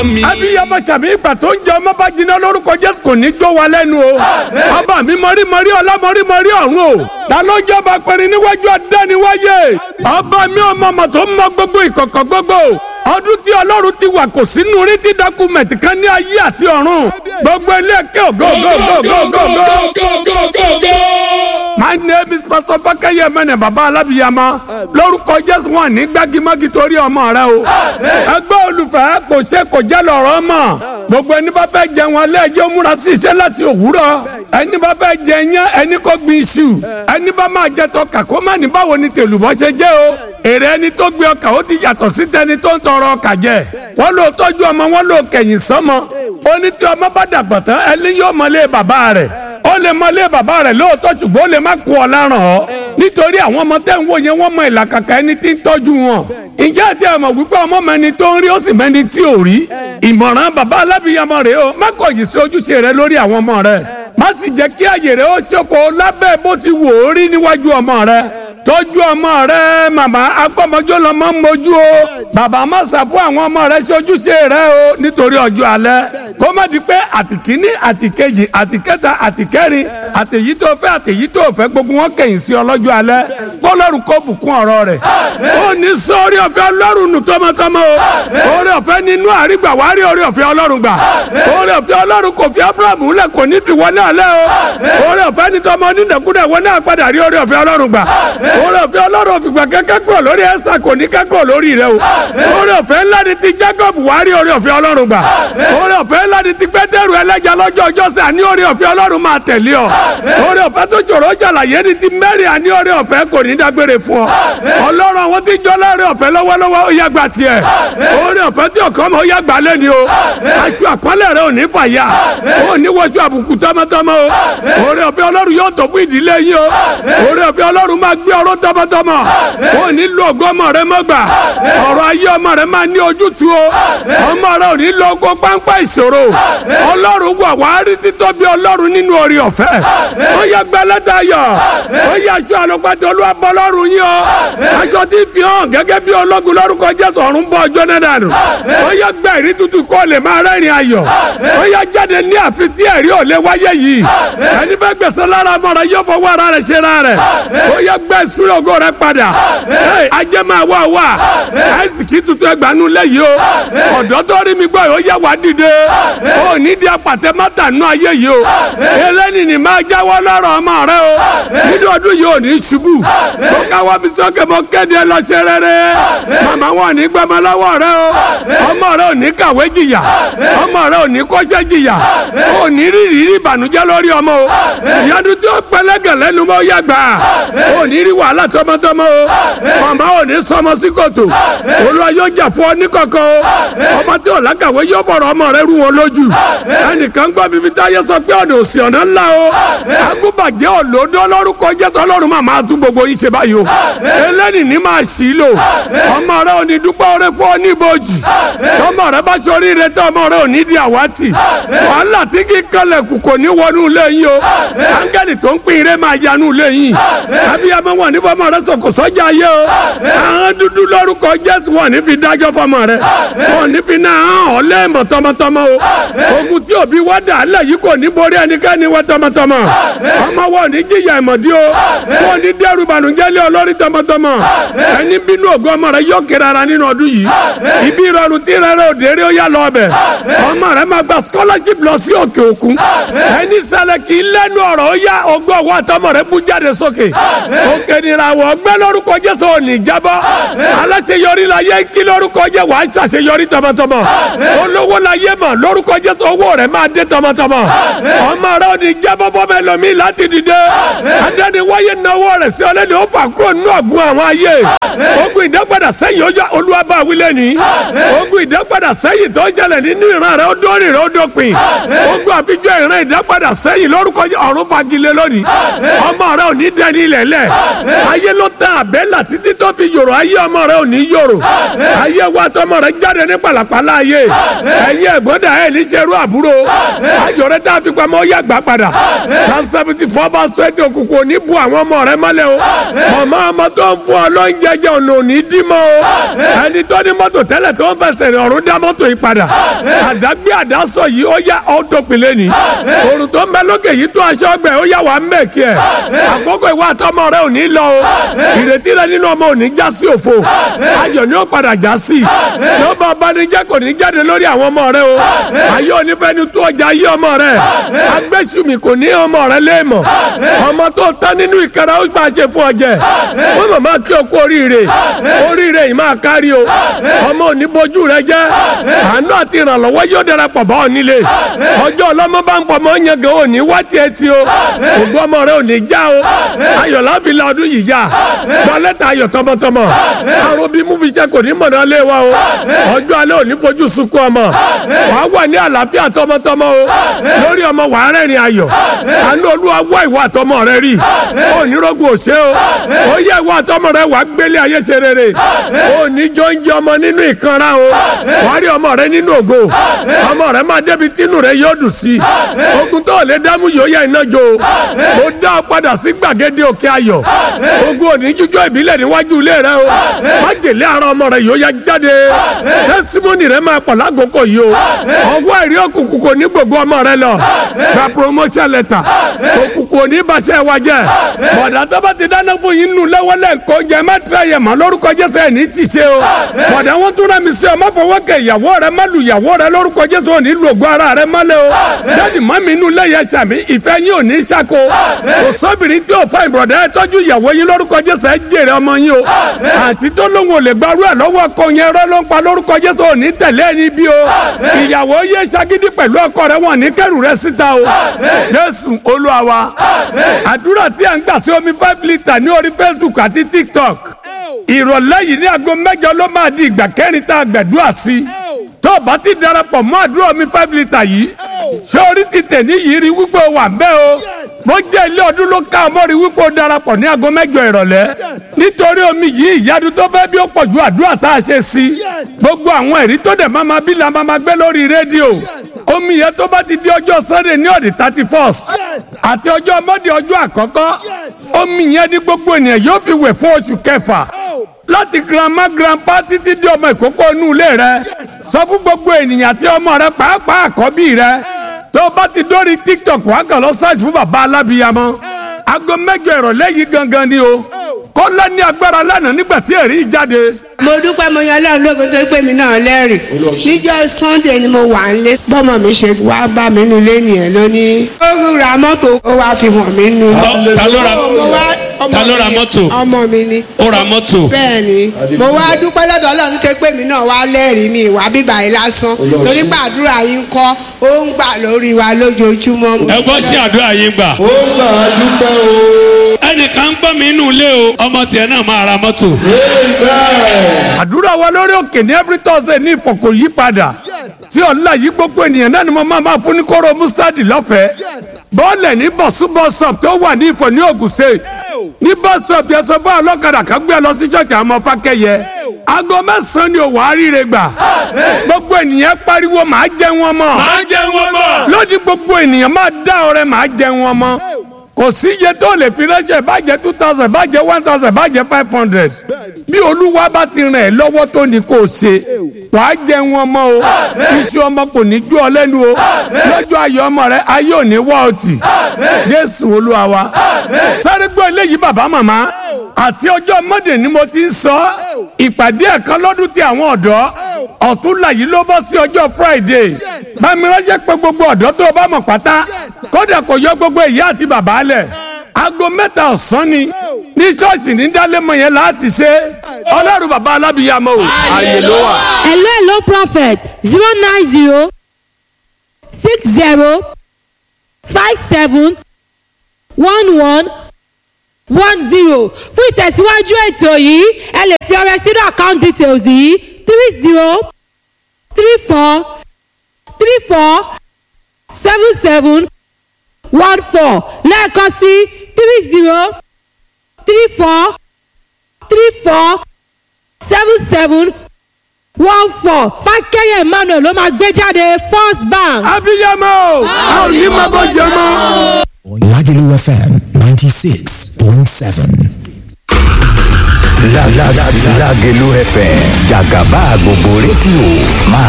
mi. abiyamọ sàmì ìgbà tó ń jẹ ọmọ bá jiná lórúkọ jésù kò ní jó wa lẹ́nu o. ọba mi mọ̀rí mọ̀rí ọlá mọ̀rí mọ̀rí ọ̀run o. ta ló jọba pẹ̀rin níwájú adániwáyé. ọba mi ọmọ ọmọ tó ń mọ gbogbo ìkọ̀kọ̀ gbogbo ọdún tí ọlọ́run ti wà kò sínú rí tí dọ́kúmẹ̀tì kan ní ayé àti ọ̀run gbogbo ilé ẹ̀kẹ́ ògo ògo ògo ògo ògo ògo. my name is pastor fakeye mene baba alabiyama lórúkọ jésù wọn ní gbágímágí torí ọmọ rẹ o ẹgbẹ́ olùfẹ́ kò ṣe kò jẹ́ lọ́rọ́ mọ̀ gbogbo ẹni bá fẹ́ jẹun alẹ́ ẹjọ́ múra sí iṣẹ́ láti òwúrọ̀ ẹni bá fẹ́ jẹ iyán ẹni kó gbin iṣu ẹni bá máa jẹ tọkà kó má ní báwo ni tèlùbọ́ ṣe jẹ́ o èrè ẹni tó gbé ọkà ó ti yàtọ̀ sí tẹni tó ń tọrọ ọkà jẹ wọ́n lò tọ́jú ọmọ wọ́n lò kẹ̀yìn sọ́mọ ó ní tí ọmọ bá dàgbà tán ẹni yóò mọlé bàbá rẹ̀ ó lè mọlé bàbá rẹ̀ lóòótọ́ ṣùgbọ́n ó lè má kó ọ láràn ọ́ nítorí àwọn ọmọ tẹ́ ń wò yẹn wọ́n mọ ìlàkàkà ẹni tí ń tọ́jú wọn ǹjẹ́ àti ẹ̀ mọ̀ wípé ọmọ mẹni tó ń rí ó sì mẹni tí ò rí ìmọ̀ràn bàbá alábìyamọ rẹ̀ o má kọ̀yìn sí ojúṣe rẹ lórí àwọn ọmọ rẹ má sì jẹ́ kí àyè rẹ ó ṣòfò lábẹ́ bó ti wò ó rí níwájú ọmọ rẹ tọ́jú ọmọ rẹ màmá agbọ́mọjọ́ lọ́mọ ń mojú o bàbá má sà fún àwọn ọmọ rẹ ṣojúṣe rẹ o nítorí ọjọ́ alẹ́ kó má di pé àtìkíní àtìkejì àtìkẹta àtìkẹrin àtèyí tó fẹ́ àtèyí tó fẹ́ gbogbo wọn kẹ̀yìn sí ọlọ́jọ́ alẹ́ kọ́lọ́run kó bùkún ọ̀rọ̀ rẹ̀ ó ní sọ́ọ́rí ọ̀fẹ́ ọlọ́run nù tọmọtọmọ o orí ọ̀fẹ́ nínú àrígbà wàá rí orí ọ̀fẹ́ ọlọ́run gbà orí ọ̀fẹ́ ọlọ́run kò fi abrahamu lẹ̀ kò ní fi wọ́n náà lẹ́ o orí ọ̀fẹ́ ní tọmọ onínàkúnà wọ́n náà padà rí orí ọ̀fẹ́ ọlọ́run gbà orí ọ̀fẹ́ ọlọ́run òfìgbà kẹ́kẹ́ kúrò lórí ẹ̀sà kò ní kẹ́kọ̀ọ́ lórí rẹ o orí ọ̀fẹ́ ńlá ni ti jacob wàá rí orí ọ̀fẹ́ ọlọ́run gbà orí ọ̀fẹ́ ńlá ni ti pétérù ẹlẹ́jà lọ́jọ́ ọjọ́sẹ̀ àní orí ọ̀fẹ́ ọlọ́run máa tẹ̀lé ọ orí ọ̀fẹ́ tó ṣòro jàlàyé ni ti mẹ́rin àní orí ọ̀fẹ́ kò ní dágbére fún ọ ọlọ́run àwọn tí jọ lórí ọ̀fẹ́ lọ́wọ́lọ́wọ́ ó yá gbà tiẹ̀ orí ọ̀fẹ́ tí ọkọ mọ̀ ó yá gbà lẹ́ni o aṣọ àpọ́nlẹ̀ rẹ ò ní fàyà ó ní wọ́ṣọ àbùkù tọmọtọmọ o orí ọ̀fẹ́ ọlọ́run yóò tó fún ìdílé yín o orí ọ̀fẹ́ ọlọ́run máa gbé ọ̀rọ̀ tọmọtọmọ ó ní lo ògo ọmọ rẹ mọ́gbà ọ̀rọ̀ ayé ọmọ rẹ máa ní ojútùú o ọmọ rẹ ò ní lo ògo páńpá ìṣòro ọlọ́run wà wá rí títóbi ọlọ́run nínú orí ọ̀fẹ́ ó yẹ gbẹlẹ́dà yọ ó yẹ aṣọ àlùpàtì olúwàbọ̀ ọlọ́run yín o aṣọ tí fi hàn gẹ́gẹ́ bí ológun lórúkọ jésù ọ̀run bọ̀ ọjọ́ náà dànù ó yẹ gbẹ ìrí tutù kó lè máa rẹ́rìn ayọ̀ ó yẹ jáde ní àfi tí ẹ̀rí ò lè wáyé yìí ẹni fẹ́ gbèsè lára ọmọ rẹ yóò fọwọ́ ara rẹ ṣe ra rẹ ó yẹ gbẹ ìṣúná ògo rẹ padà ajé máa wá wá àìsíkì tuntun ẹgbàánu lẹ́yìn o ọ̀dọ́ tó rí mi gbọ́ yóò yẹ wá dìde ó ní di apàtẹ mọ́tà nù ayé yìí o eléni ni máa jáwọ́ lọ́rọ̀ ọmọ rẹ o nínú ọdún yìí ò ní ṣubú ó káwọ́ mi sókè mọ́ kéde lọ́sẹ̀ rere màmá wọn ní gbẹmọ lọ́wọ́ rẹ o ọmọ rẹ ò ní kàwé jìyà ọmọ rẹ ò ní kọ́ṣẹ́ jìyà ò ní rírì rí ìbànújẹ́ lórí ọmọ o ìyanu tí ó pẹlẹ́gàn lẹ́nu mọ́ yàgbà ò ní rí wàhálà tọmọtọmọ o màmá ò ní sọmọ sí kòtò olúwa yóò jà fún ọ ní kọ̀kọ́ o ọmọ tí ò lákàwé yóò fọ̀rọ̀ ọmọ rẹ rú wọn lójú ẹnìkan gbọ́ bíbí táyé sọ pé ọ̀nà òsì ọ̀nà ńlá o agúbàjẹ́ òlòdó lórúkọ jésù ọlọ́run máa máa tún gbogbo yín ṣe báyìí o eléni ní máa ṣì í lò ọmọ rẹ ò ní dúpẹ́ oore fún ọ ní ibojì ọmọ rẹ bá ṣe oríire tán ọmọ rẹ ò ní di àwátì wàhálà tí kì í kọlẹ̀kù kò ní wọnú ilé yín o áńgẹ́lì tó ń pín ire máa yanú ilé yín abiyamọ wọn ní fọmọ rẹ sọkò sọjà yé o àwọn dúdú lórúkọ jésù wọn ní fi dájọ́ fọmọ rẹ wọn ní fi náà hàn ọ́ lẹ́ẹ̀mọ̀ tọmọtọmọ o ogun tí òbí wá dà á lẹ̀ yìí kò ní borí ẹnikẹ́ni wá tọmọtọmọ ọmọ wọn ò ní jìyà ìmọ̀dí o wọn ò ní dẹ́rù bànújẹ́ lé olórí tọmọtọmọ ẹni bínú ògo ọmọ rẹ yóò kéré ara nínú ọdún yìí ibi ìrọ̀rùn tí rẹ rẹ òde rí ó yá lọ ọbẹ̀ ọmọ rẹ máa gba scholarship lọ sí òkè òkun ẹni ṣẹlẹ̀ kì í lẹ́nu ọ̀rọ̀ ó yá ogún ọwọ́ àtọmọ rẹ bú jáde sókè òkè nìràwọ̀ ọgbẹ́ lórúkọ jésù òní jábọ́ aláṣeyọrí la yẹ kí lórúkọ jẹ wàá ṣàṣeyọrí tọmọtọmọ olówó la yẹ mọ lórúkọ jésù owó rẹ máa dé tọmọtọmọ ọmọ rẹ ò ní jábọ́ fọmọ ẹlòmíì láti dìde adẹ́niwáyé náwó rẹ̀ sí ọlẹ́ni ó fà kúrò nínú ọ̀gbun àwọn ayé ogun ìdápadà sẹ́yìn ọjọ́ olúwàbá wílẹ̀ ní ogun ìdápadà sẹ́yìn tó ṣẹlẹ̀ nínú ìran rẹ̀ ó dórí rẹ̀ ó dópin ogun àfijọ́ ìran ìdápadà sẹ́yìn lórúkọ ọ̀run fagilé lónìí ọmọ rẹ̀ ò ní dẹni ilẹ̀ lẹ̀ ayé ló tán àbẹ́là títí tó fi yòrò ayé ọmọ rẹ̀ ò ní yòrò ayé wa tọmọ rẹ̀ jáde ní pàlàpàlà láàyè ẹ̀yin ẹ̀gbọ́n dà ẹ̀ ní ṣerú àbúrò ayọ̀ rẹ tá a fi pamọ́ ó yà gbà padà psalm seventy four verse twenty òkùnkùn ò ní bu àwọn ọmọ rẹ mọ́lẹ̀ o màmá ọmọ tó ń fún ọ lóúnjẹ jẹ ọ̀nà ò ní dí mọ́ o ẹni tó ní mọ́tò tẹ́lẹ̀ tó ń fẹsẹ̀ rìn ọ̀run dá mọ́tò yìí padà àdágbé àdásọ yìí ó yá ọ́tòpìlẹ̀ ni òrùn tó ń bẹ lókè yìí tó aṣọ ọgbẹ́ ó yá wà ń mẹ́kì ẹ̀ àkókò ìwà àtọmọ rẹ ò ní lọ o ìrètí rẹ nínú ọmọ ò ní já sí òfo ayọ̀ ni ó padà já sí yóò bá ọbanijẹ́ kò ní jáde lórí àwọn ọmọ rẹ o ayé onífẹ́ni tó ọjà ayé ọmọ rẹ agbésùmí kò ní ọmọ rẹ léèmọ̀ ọmọ tó tán nínú ìkẹrẹ ó gbà ṣe fún ọjẹ wọn màmá kí o kú oríire oríire yìí máa kárí o ọmọ ò ní bójú rẹ jẹ àánú àti ìrànlọ́wọ́ yóò darapọ̀ bá ọ nílé ọjọ́ ọlọ́mọ bá ń fọmọ yẹn gan ò ní wá tiẹ̀ tí o ògbó ọmọ rẹ ò ní já o ayọ̀ láfi la ọdún yìí já gba lẹ́tà ayọ̀ tọmọtọmọ àrùn bí mú fi ṣe kò ní mọ̀nà lé wa o ọjọ́ alẹ́ ò ní fojú sunkún ọmọ wàá wà ní àlàáfíà tọmọtọmọ o lórí ọmọ wàá rẹ́rìn ayọ̀ àánú olúwa wá ìwà àtọmọ rẹ rí o ní rògùn òṣè o ó yẹ ìwà àtọmọ rẹ wàá gbélé ayé ṣe rere o ní jọ́njẹ́ ọmọ nínú ìkanra o wàá rí ọmọ rẹ nínú ògo ọmọ rẹ máa débi tínú rẹ yóò dùn sí ogun tó lè dámú yóò yẹ iná jó o dá ọ padà sí gbàgede òkè ayọ̀ ogun òní jíjọ ìbílẹ̀ níwájú ilé rẹ o májèlé ara ọmọ rẹ yóò yá jáde tẹsímọ́nì rẹ máa pọ̀ lákòókò yìí o ọwọ́ ẹ̀rí òkùnkùn kò ní gbogbo ọmọ rẹ lọ gba promotion letter òkùnkùn ò ní bàṣẹ wa jẹ bọ̀dà tó bá ti dáná fún yín nù lẹ́wọ́lẹ̀ nǹkan jẹ má tẹ̀lé yẹ mọ́ lórúkọ Jésù ẹ̀ ní ti ṣe o bọ̀dà wọn tún rẹ̀ mi sí ọ má fọwọ́ kẹ ìyàwó rẹ má lu ìyàwó rẹ lórúkọ Jésù ò ní lu ògùn ara rẹ mọ́lẹ̀ o dáàdì má mi nù lẹ́yẹ sàmì ìfẹ́ yín ò ní ṣàkó kò sóbìrín tí ò fa ìbọ̀dà ẹ tọ́jú ìyàwó yín lórúkọ Jésù ẹ jèrè ọmọ yín o àti tó lóun ò lè gbarú ẹ lọ́wọ́ ọkọ yẹn rẹ ló ń pa lórúkọ Jésù ò ní tẹ̀lé ẹni bí o ìyàwó yé ṣagídí pẹ̀lú ọkọ rẹ wọn ní kẹrù rẹ síta o Jésù Olúwa wa àdúrà tí a ń gbà sí omi five litre ní orí Facebook àti TikTok ìrọ̀lẹ́ yìí ní aago mẹ́jọ ló máa di ìgbà kẹrin tá a gbẹ̀dúrà sí tó o bá ti darapọ̀ mọ́ àdúrà omi five litre yìí ṣé orí ti tẹ̀ ní yìí rí wípé o wà ń bẹ́ o bó jẹ́ ilé ọdún ló ká ọmọ rí wípé o darapọ̀ ní aago mẹ́jọ ìrọ̀lẹ́ nítorí omi yìí ìyanu tó fẹ́ bí ó pọ̀ ju àdúrà tá a ṣe sí gbogbo àwọn ẹ̀rí tó dẹ̀ máa ma bí la máa ma gbé lórí rédíò omi yẹn tó bá ti di ọjọ́ sunday ní ọ̀dì thirty first àti ọjọ́ monday ọjọ́ àkọ́kọ́ omi yẹn ní gbogbo ènìyàn yóò fi wẹ̀ fún oṣù kẹfà láti grandma grandpa títí di ọmọ ìkókó inú ilé rẹ sọ fún gbogbo ènìyàn àti ọmọ rẹ pàápàá àkọ́bí rẹ tó bá ti dórí tiktok wàá kàn lọ search fún bàbá alábìyamọ aago mẹ́jọ ìrọ̀lẹ́ yìí gangan ni o kọ́lá ní agbára lánàá nígbà tí èrí jáde mo dúpẹ́ mo yan lẹ́rù lóògùn tó pé mi náà lẹ́rìí níjọ́ sunday ni mo wà nílé bọ́mọ mi ṣe wá bá mi nínú ilé nìyẹn lónìí. ó ra mọ́tò ó wá fi hàn mí nù. ta ló ra Mo wá- ọmọ ta ló ra mi- mọ́tò? ọmọ mi ni. ó ra mọ́tò bẹ́ẹ̀ ni mo wá dúpẹ́ lọ́dọ̀ ọlọ́run tó pé mi náà wá lẹ́rìí mi ìwà bíbà yìí lásán torí gbàdúrà yín kọ́ ó ń gbà lórí wa lójoojúmọ́. ẹ gbọ́ sí àdúrà yín gbà. ó gbà á dúpẹ́ o. ẹnìkan ń gbọ́ mi inú ilé o ọmọ tiẹ̀ náà máa ra mọ́tò. amen. àdúrà wa lórí òkè ní every thursday ní ìfọ̀kò yí padà tí ọ̀la yìí gbogbo ènìyàn náà ni mo máa máa fún ní kóró mustadi lọ́fẹ̀ẹ́ bọ́ọ̀lẹ̀ ní bọ̀sú bọ́sọ̀p tó wà ní ìfọ̀ ní Ògùn state ní bọ́sọ̀p yẹn sọ fún ọlọ́kadà kan gbé ẹ lọ sí ṣọ́ọ̀ṣì àwọn ọmọ fákẹ́yẹ aago mẹ́sàn-án ni òwò àríire gbà gbogbo ènìyàn pariwo màá jẹ wọn mọ́ máa jẹ wọn bọ̀. lódì gbogbo ènìyàn máa dá ọrẹ màá jẹ wọn mọ́ kò sí iye tó lè fi ránṣẹ́ bàjẹ́ two thousand bàjẹ́ one thousand bàjẹ́ five hundred bí olúwa bá ti ràn ẹ́ lọ́wọ́ tó ní kó o ṣe wàá jẹ wọn mọ́ o iṣu ọmọ kò ní jó ọ lẹ́nu o lọ́jọ́ ayọ̀ ọmọ rẹ ayé ò ní wá ọtí jésù olúwa wa sáré gbọ́ eléyìí bàbá màmá àti ọjọ́ mọ́dé ni mo ti ń sọ ìpàdé ẹ̀kan lọ́dún tí àwọn ọ̀dọ́ ọ̀túnla yìí ló bọ́ sí ọjọ́ friday bámi ránṣẹ́ pé gbogbo ọ̀dọ́ tó o bá mọ̀ pátá kódà kò yọ gbogbo ìyá àti bàbá lẹ̀ aago mẹ́ta ọ̀sán ni ní ṣọ́ọ̀ṣì ní dálẹ́mọ̀ yẹn láti ṣe ọlọ́run bàbá alábìyàmọ́ o ààyè ló wà. hello hello prophet zero nine zero six zero five seven one one one zero fún ìtẹ̀síwájú ètò yìí ẹ lè fi ọrẹ sínú account details yìí three zero three four three four seven seven one four lẹ́ẹ̀kan sí three zero three four three four seven seven one four fákẹ́yẹ̀ emmanuel ló máa gbé jáde first bank. abiyamọ o a ò ní máa bọ́ jẹ mọ́. Lagelu FM 96.7. La la la Lagelu FM Jagaba gbogbo rédíò máa